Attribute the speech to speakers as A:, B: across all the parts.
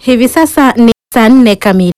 A: Hivi sasa ni saa nne kamili.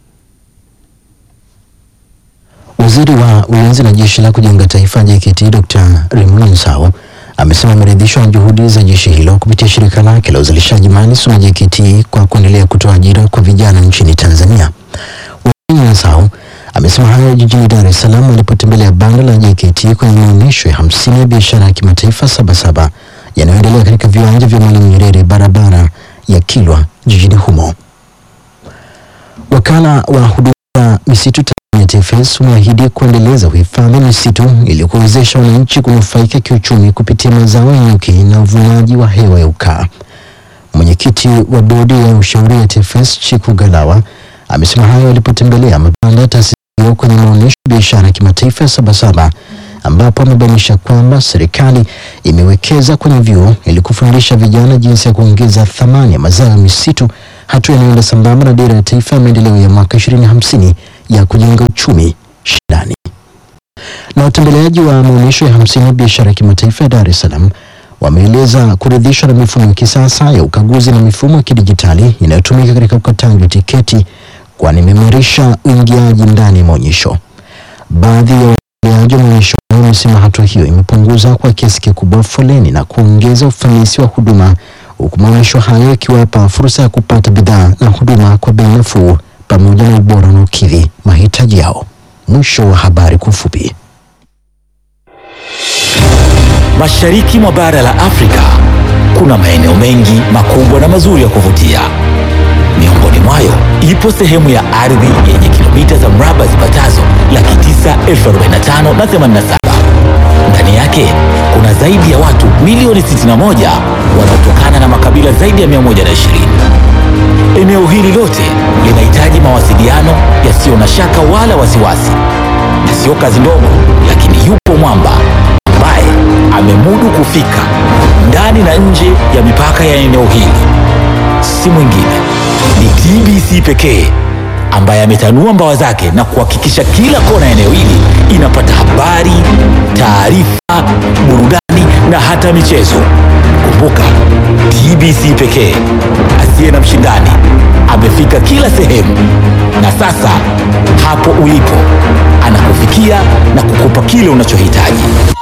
B: Waziri wa Ulinzi na Jeshi la Kujenga Taifa JKT Dr. Raymond Nsau amesema ameridhishwa na juhudi za jeshi hilo kupitia shirika lake la uzalishaji mali SUMA JKT kwa kuendelea kutoa ajira kwa vijana nchini Tanzania. Waziri Nsau amesema hayo jijini Dar es Salaam alipotembelea banda la JKT kwenye maonyesho ya hamsini ya biashara ya kimataifa Sabasaba yanayoendelea katika viwanja vya Mwalimu Nyerere barabara ya Kilwa jijini humo. Wakala wa huduma za misitu Tanzania TFS umeahidi kuendeleza uhifadhi wa misitu ili kuwezesha wananchi kunufaika kiuchumi kupitia mazao ya nyuki na uvunaji wa hewa ya ukaa. Mwenyekiti wa bodi ya ushauri ya TFS Chiku Galawa amesema hayo alipotembelea mabanda ya taasisi hiyo kwenye maonyesho ya biashara ya kimataifa ya Sabasaba ambapo amebainisha kwamba serikali imewekeza kwenye vyuo ili kufundisha vijana jinsi ya kuongeza thamani ya mazao ya misitu, hatua inayoenda sambamba na dira ya taifa ya maendeleo ya mwaka 2050 ya kujenga uchumi shindani. Na watembeleaji wa maonyesho ya hamsini ya biashara ya kimataifa ya Dar es Salaam wameeleza kuridhishwa na mifumo ya kisasa ya ukaguzi na mifumo ya kidijitali inayotumika katika ukataji wa tiketi, kwani imeimarisha uingiaji ndani ya maonyesho. Baadhi ya waendeleaji wa maonyesho hayo wamesema hatua hiyo imepunguza kwa kiasi kikubwa foleni na kuongeza ufanisi wa huduma, huku maonyesho hayo yakiwapa fursa ya kupata bidhaa na huduma kwa bei nafuu pamoja na ubora unaokidhi mahitaji yao. Mwisho wa habari kwa ufupi.
C: Mashariki mwa bara la Afrika kuna maeneo mengi makubwa na mazuri ya kuvutia. Miongoni mwayo ipo sehemu ya ardhi yenye kilomita za mraba zipatazo laki tisa elfu arobaini na tano na themanini na saba. Ndani yake kuna zaidi ya watu milioni 61 wanaotokana na makabila zaidi ya 120. Eneo hili lote linahitaji mawasiliano yasiyo na shaka wala wasiwasi, na sio kazi ndogo, lakini yupo mwamba ambaye amemudu kufika ndani na nje ya mipaka ya eneo hili. Si mwingine ni TBC pekee ambaye ametanua mbawa zake na kuhakikisha kila kona ya eneo hili inapata habari, taarifa, burudani na hata michezo. Kumbuka, TBC pekee asiye na mshindani amefika kila sehemu, na sasa hapo ulipo anakufikia na kukupa kile unachohitaji.